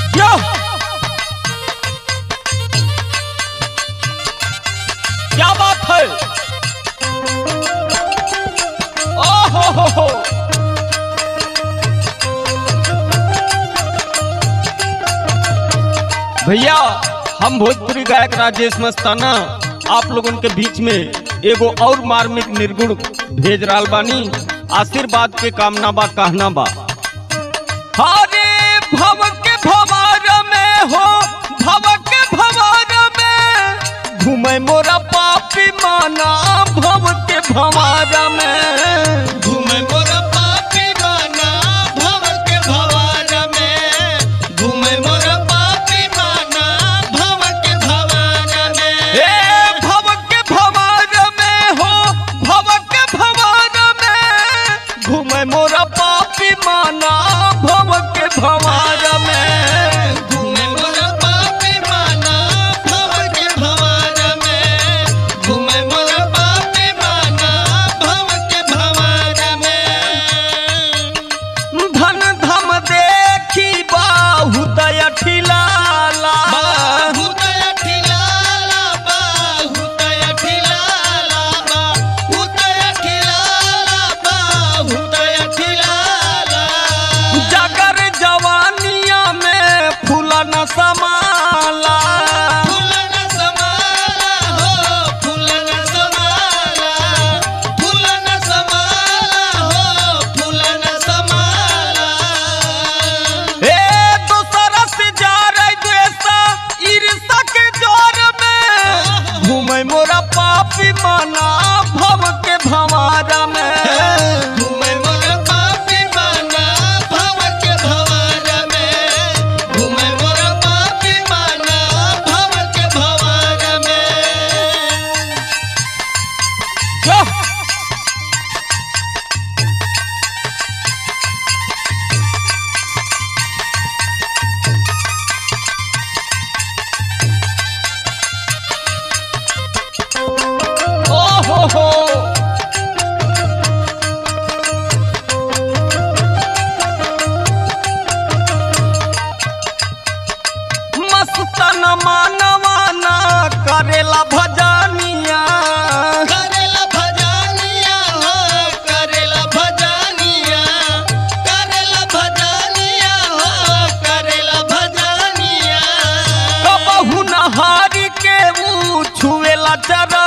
यो क्या बात है ओ हो हो हो भैया हम भोजपुरी गायक राजेश मस्ताना आप लोगन के बीच में एगो और मार्मिक निर्गुण भेज रहा बानी आशीर्वाद के कामना बा कहना बा हरे भव के भवार में हो भव के भवार में घूमे मोरा पापी माना भव के भवार में घूमे मोर पापी माना भव के भवार में घूमे मोर पापी माना भव के भवार में ए भव के भवार में हो भव के भवार में घूमे मोरा पापी माना भव के भवार में घूमे मोर पापी माना भव के भवार में घूमे मोर पापी माना भव के भवार में धन धम देखी बाहु दया ठिलाला बाहुतय ठिलाला बाहुतय ठिलाला बाहुतय ठिलाला बाहुतय ठिलाला जगर जवानिया में फूला न समाला फूलन समाला हो फूलन समाला फूलन समाला हो फूलन समाला ए दूसरा से जा रही द्वेषा ईर्षा के जोर में घूमे मोरा पापी माना भव के भवारा में घूमे मोर पापी माना भव के भवार में घूमे मोर पापी माना भव के भवार में जो ओ हो हो मस्तन मानवाना करेला भजनिया करेला भजनिया हो करेला भजनिया करेला भजनिया हो करेला भजनिया कबहू नहारी के ऊ छुएला चर